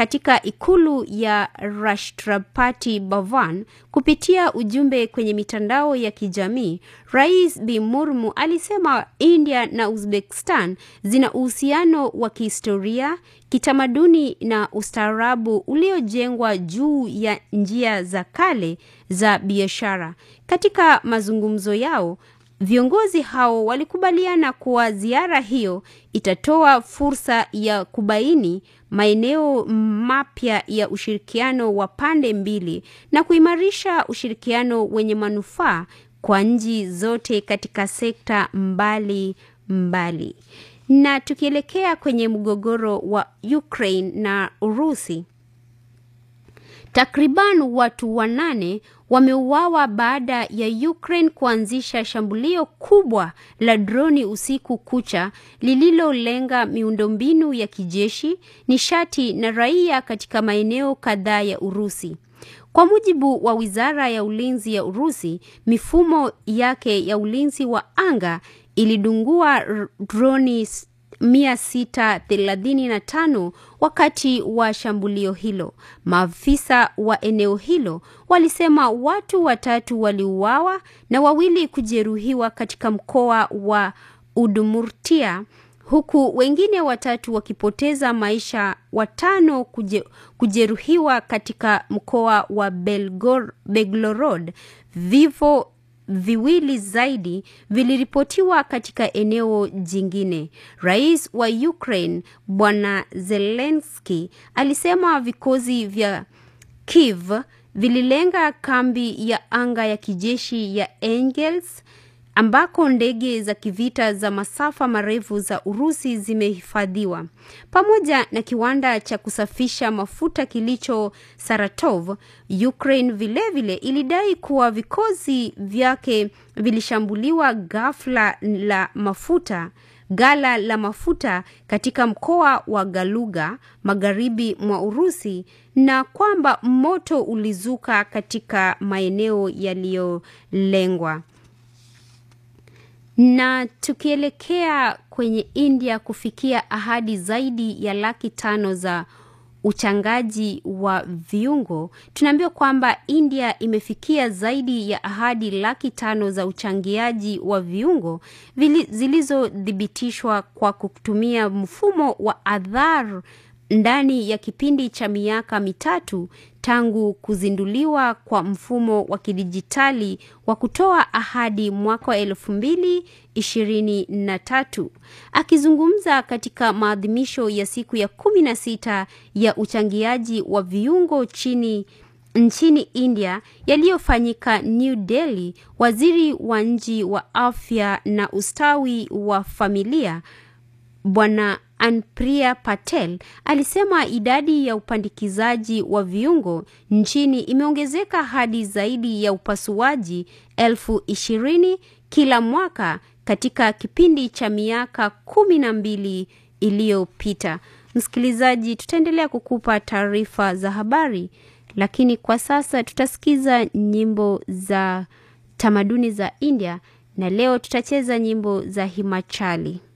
katika ikulu ya Rashtrapati Bhavan kupitia ujumbe kwenye mitandao ya kijamii, Rais Bi Murmu alisema India na Uzbekistan zina uhusiano wa kihistoria, kitamaduni na ustaarabu uliojengwa juu ya njia za kale za biashara. Katika mazungumzo yao, Viongozi hao walikubaliana kuwa ziara hiyo itatoa fursa ya kubaini maeneo mapya ya ushirikiano wa pande mbili na kuimarisha ushirikiano wenye manufaa kwa nchi zote katika sekta mbali mbali. Na tukielekea kwenye mgogoro wa Ukraine na Urusi, Takriban watu wanane wameuawa baada ya Ukraine kuanzisha shambulio kubwa la droni usiku kucha lililolenga miundombinu ya kijeshi, nishati na raia katika maeneo kadhaa ya Urusi. Kwa mujibu wa Wizara ya Ulinzi ya Urusi, mifumo yake ya ulinzi wa anga ilidungua droni 635 wakati wa shambulio hilo. Maafisa wa eneo hilo walisema watu watatu waliuawa na wawili kujeruhiwa katika mkoa wa Udmurtia huku wengine watatu wakipoteza maisha, watano kuje, kujeruhiwa katika mkoa wa Belgor, Belgorod. Vifo viwili zaidi viliripotiwa katika eneo jingine. Rais wa Ukraine Bwana Zelensky alisema vikosi vya Kiev vililenga kambi ya anga ya kijeshi ya Engels ambako ndege za kivita za masafa marefu za Urusi zimehifadhiwa pamoja na kiwanda cha kusafisha mafuta kilicho Saratov. Ukraine vilevile vile ilidai kuwa vikosi vyake vilishambuliwa ghafla la mafuta gala la mafuta katika mkoa wa Galuga magharibi mwa Urusi na kwamba moto ulizuka katika maeneo yaliyolengwa. Na tukielekea kwenye India kufikia ahadi zaidi ya laki tano za uchangaji wa viungo, tunaambiwa kwamba India imefikia zaidi ya ahadi laki tano za uchangiaji wa viungo zilizothibitishwa kwa kutumia mfumo wa Aadhaar ndani ya kipindi cha miaka mitatu tangu kuzinduliwa kwa mfumo wa kidijitali wa kutoa ahadi mwaka wa elfu mbili ishirini na tatu. Akizungumza katika maadhimisho ya siku ya kumi na sita ya uchangiaji wa viungo chini nchini India yaliyofanyika New Delhi, waziri wa nchi wa afya na ustawi wa familia Bwana Anpriya Patel alisema idadi ya upandikizaji wa viungo nchini imeongezeka hadi zaidi ya upasuaji elfu ishirini kila mwaka katika kipindi cha miaka kumi na mbili iliyopita. Msikilizaji, tutaendelea kukupa taarifa za habari, lakini kwa sasa tutasikiza nyimbo za tamaduni za India na leo tutacheza nyimbo za Himachali.